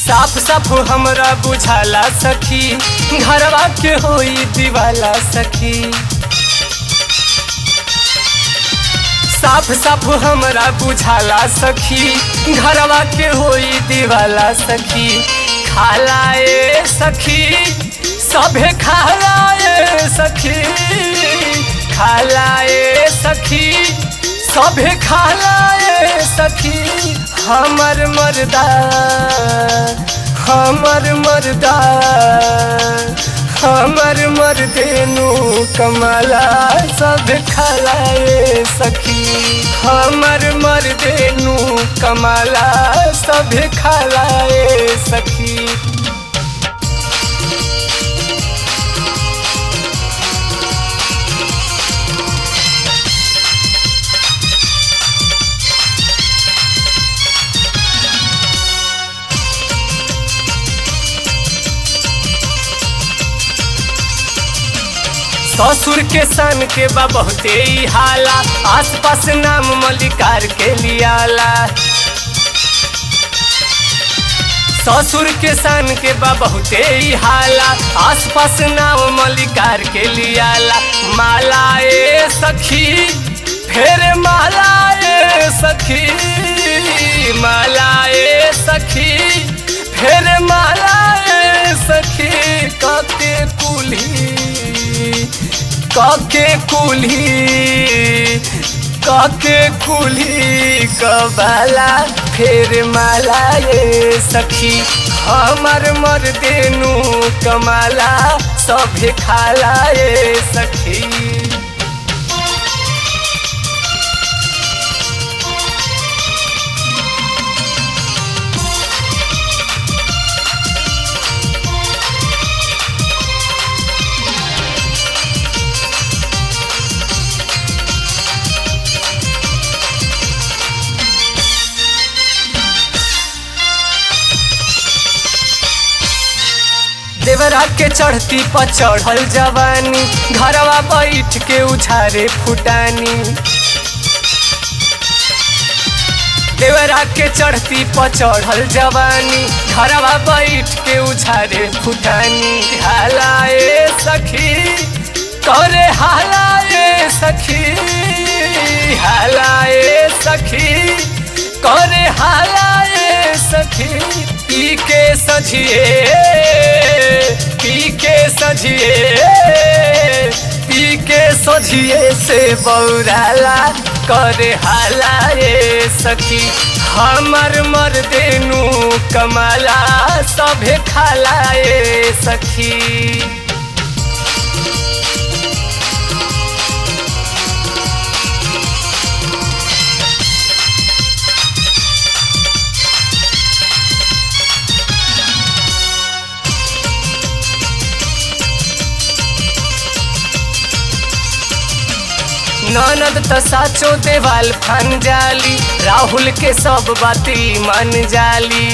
साफ साफ हमरा बुझाला सखी घरवा के होई दीवाला सखी साफ साफ हमरा बुझाला सखी घरवा के होई दीवाला सखी खाला ए सखी सभे खाला ए सखी खाला ए सखी सभे खाला ए सखी हमर मर्दा हमर मर्दा हमर मर्देनु कमला सब खलाए सखी हमर मर्देनु कमला सब खलाए सखी ससुर के सन के बा बहुते ही हाला आस पास नाम मलिकार के लियाला ससुर के सन के बा बहुते ही हाला आस पास नाम मलिकार के लियाला माला ए सखी फेर माला ए सखी माला ए सखी फेर माला ए सखी कके कुली काके कुली काके कुली कबाला फेर माला ये सखी हमर मर्देनु कमाला सभे खाला ये सखी देवरा के चढ़ती पर चढ़ल जवानी घरवा बैठ के उछारे फुटानी देवरा के चढ़ती पर चढ़ल जवानी घरवा बैठ के उछारे फुटानी हालाए सखी करे हालाए सखी हालाए सखी करे हालाए सखी पी के सझिए पी के सझिए पी के सझिए से बौराला करे हाला ये सखी हमर मर्देनु कमाला सभे खाला ये सखी ननद त साचो देवाल फन जाली राहुल के सब बाती मन जाली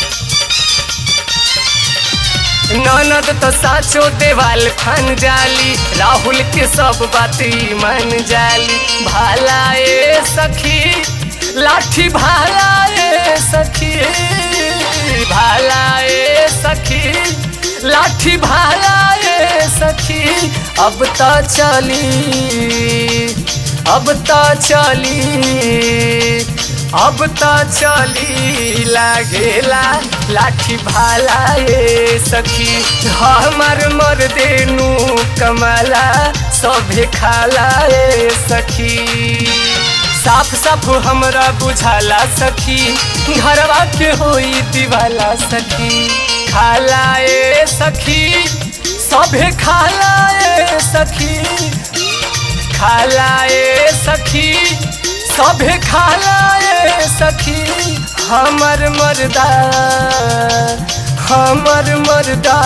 ननद त साचो देवाल फन जाली राहुल के सब बाती मन जाली भाला ए सखी लाठी भाला ए सखी भाला ए सखी लाठी भाला ए सखी अब त चली अब त चली अब त चली लागेला लाठी भाला ए सखी हमर मर्देनु कमला सभे खाला ए सखी साफ साफ हमरा बुझाला सखी घरवा के होई दीवाला सखी खाला ए सखी सभे खाला ए सखी खाला ए सखी सभे खाला ए सखी हमर मर्दा हमर मर्दा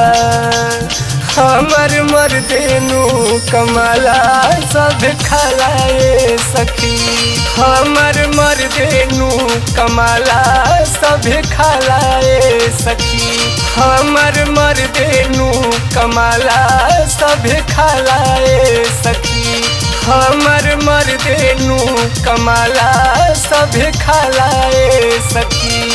हमर मर्देनु कमला सब खलाए सखी हमर मर्देनु कमला सब खलाए सखी हमर मर्देनु कमला सब खलाए सखी हमर मर्देनु कमला सब खलाए सखी